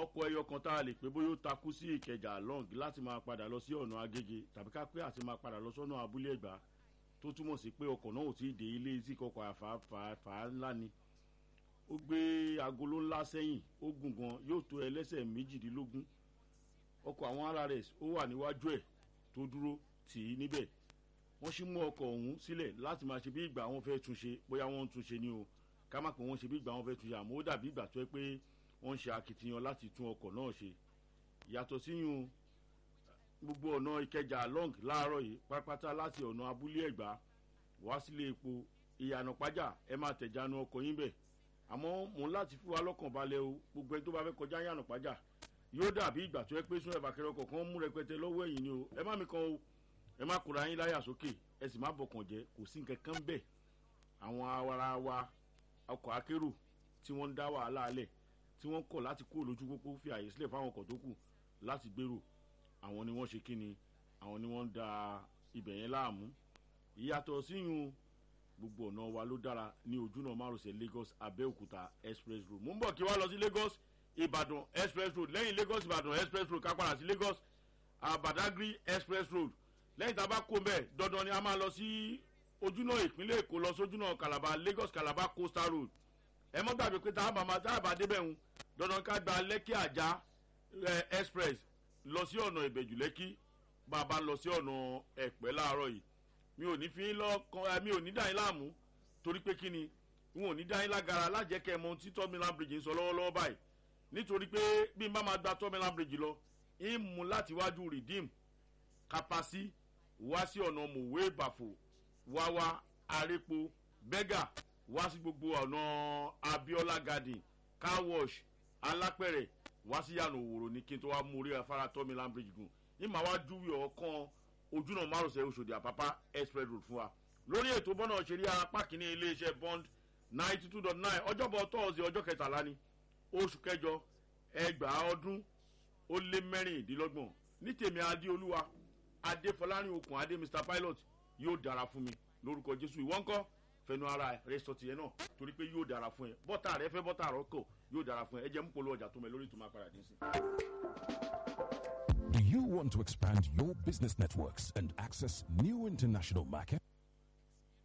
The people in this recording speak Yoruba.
ọkọ̀ ẹyọ kan tá a lè pé bóyá ó takú sí ìkẹjà long láti máa padà lọ sí ọ̀nà agége tàbí ká pé àti máa padà lọ sọ́nà abúlé ẹ̀gbá tó túmọ̀ sí pé ọkọ̀ náà ò tí ì dé ilé tí kọkọ̀ àfààfà ńlá ni ó gbé agolo ńlá sẹ́yìn ó gùn gan yóò tó ẹlẹ́sẹ̀ méjìdínlógún ọkọ̀ àwọn rrs ó wà níwájú ẹ̀ tó dúró tì í níbẹ̀ wọ́n sì mú ọkọ̀ ọ̀hún sílẹ̀ láti máa ṣe bí ìgbà wọn fẹ́ túnṣe bóyá wọ́n ń túnṣe ni o ká má pé wọ́n ṣe bí ìgbà wọn fẹ́ túnṣe àmọ́ ó dàbí ìgbà tó yẹ pé wọ́n ń ṣe akitiyan láti tún ọkọ̀ náà ṣe yàtọ̀ síyún gbogbo ọ̀nà ìkẹjà long láàárọ̀ yìí pátápátá láti ọ̀nà abúlé ẹ̀gbá wá sílé epo ìyànà pàjá ẹ máa tẹ̀jánu ọkọ̀ yín bẹ̀ àmọ́ mò ń láti fún wa lọ́kàn balẹ̀ o gbogbo ẹni tó bá fẹ́ kọjá ìyànà pàjá yóò dàbí ìgbà tó yẹ pé sún ẹ̀bàkẹ́rẹ́ ọkọ̀ kan mú rẹpẹtẹ lọ́wọ́ ẹ̀yìn ni o ẹ má mi kan o ẹ má kóra yín láyà sókè ẹ sì má bọkàn jẹ kò sí nǹkan kan bẹ́ẹ̀ àwọn awara wa ọkọ̀ akérò tí wọ́n ń dá wàhálà alẹ̀ tí wọ́n kọ̀ láti kúrò lójú pópó fi àyè sílẹ̀ fáwọn ọkọ̀ tó kù láti gbèrò àwọn ni wọ́n ṣe kí ni àwọn ni wọ́n ń da ibẹ̀ yẹn láàmú ìyàtọ̀ síyún gbogbo ọ̀nà wa ló dára ní ojúnà márosẹ̀ lagos abẹ́òkúta express road mo ń bọ̀ kí wá lọ sí lagos ìbàdàn express road lẹ́yìn lagos ìbàdàn express road ká padà sí lagos abadagry express road lẹ́yìn tá a bá kó mbẹ́ dandan ni a máa lọ sí ojúnà ìpínlẹ̀ èkó lọ sójúnà calabar lagos calabar coastal road ẹ mọ́ gbàgbé pé tá a bá máa tá a bá débẹ̀ ń dandan ká gba lẹ́kì àjà express lọ sí ọ̀nà ìbẹ̀jù lẹ́kì bá a bá lọ sí ọ̀nà ẹ̀pẹ́ láàárọ̀ yìí mi ò ní fi lọ́kàn mi ò ní dá yín láàmú torí pé kí ni n ò ní dá yín lágara lájẹkẹ́ mọ tí tọ́mìlán bridge ń sọ lọ́wọ́lọ́wọ́ báyìí nítorí pé bí n bá máa gba tọ́mìlán bridge lọ ń mú láti wájú redeem kapasi wá sí ọ̀nà mòwe bàfò wáwá arépo bẹ́gà wá sí gbogbo ọ̀nà abiola garden car wash alápẹ̀rẹ̀ wá sí yànnà òwòrò ní kí n tó wá mú orí afárá tọ́mìlán bridge gùn ní màá wá júwe ọ̀kan ojúnà márosẹ̀ oṣòdì àpápá express road fún wa lórí ètò bọ́nà òṣèré apá kìíní iléeṣẹ́ bond ninety two dot nine ọjọ́bọ̀ tọ́ọ̀sì ọjọ́ kẹtàlá ni oṣù kẹjọ ẹgbàá ọdún ó lé mẹ́rìndínlọ́gbọ̀n ní tèmi adéolúwa adéfọlárin okùn adé mr pilot yóò dára fún mi lórúkọ jésù ìwọ́n kọ́ fẹnu ara rẹ sọ tiẹ̀ náà torí pé yóò dára fún ẹ bọ́tà rẹ fẹ́ bọ́tà rọ kọ̀ yóò dára fún ẹ ẹ jẹ́ mú polówó ọjà tó mẹ lórí ìtumọ̀ apàdà dín sí. Do you want to expand your business networks and access new international markets?